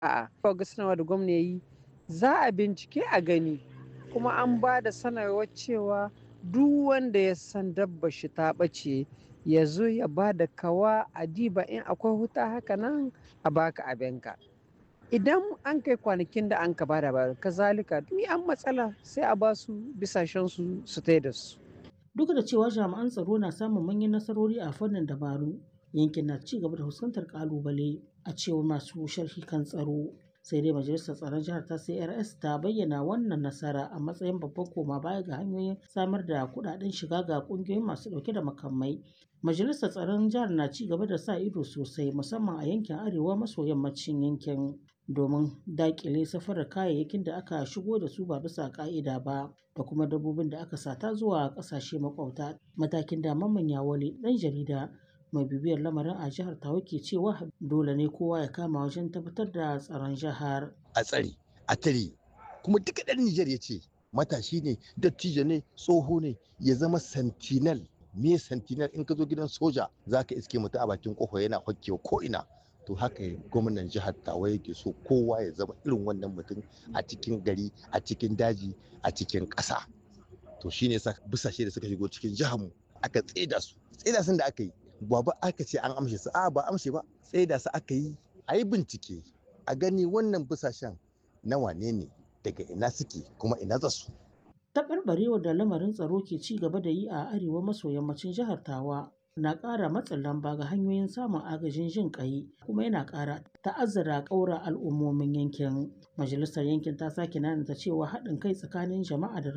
A'a, ga sanarwa da gwamna ya yi za a bincike a gani kuma an ba da sanarwar cewa duk wanda ya san dabbar shi ta ɓace ya zo ya ba da kawa a diba in akwai wuta haka nan a baka abinka. Idan an kai kwanakin da an ka bada ba kazalika ni an matsala sai a ba su bisashen su su tai da su. Duk da cewa jami'an tsaro na samun manyan nasarori a fannin dabaru, yankin na ci gaba da fuskantar kalubale a cewar masu sharhi kan tsaro. Sai dai Majalisar Tsaron Jihar ta CRS ta bayyana wannan nasara a matsayin babban koma baya ga hanyoyin samar da kuɗaɗen shiga ga ƙungiyoyin masu ɗauke da makamai. Majalisar Tsaron Jihar na ci gaba da sa ido sosai musamman a yankin arewa maso yammacin yankin domin daƙile safarar kayayyakin da aka shigo da su ba bisa ƙa'ida ba da kuma dabbobin da aka sata zuwa ƙasashe makwabta. Matakin da Mamman Yawale ɗan jarida mai bibiyar lamarin a jihar Tawa ke cewa dole ne kowa ya kama wajen tabbatar da tsaron jihar. A tsare, a tare, kuma duka ɗan Nijar ya ce matashi ne, dattijo ne, tsoho ne, ya zama sentinel. Me sentinel in ka zo gidan soja za ka iske mutum a bakin kofa yana hokkewa ko ina. To haka gwamnan jihar Tawa yake so kowa ya zama irin wannan mutum a cikin gari, a cikin daji, a cikin ƙasa. To shine sa busashe da suka shigo cikin jihar mu aka tseda su. Tseda sun da aka yi ba ba aka ce an amshe su a ba amshe ba tseda su aka yi a yi bincike a gani wannan busashen na wane ne daga ina suke kuma ina za su. Taɓarɓarewar da lamarin tsaro ke ci gaba da yi a arewa maso yammacin jihar Tawa na ƙara matsin lamba ga hanyoyin samun agajin jin ƙai kuma yana ƙara ta'azzara ƙaura al'ummomin yankin. Majalisar yankin ta sake nanata cewa haɗin kai tsakanin jama'a da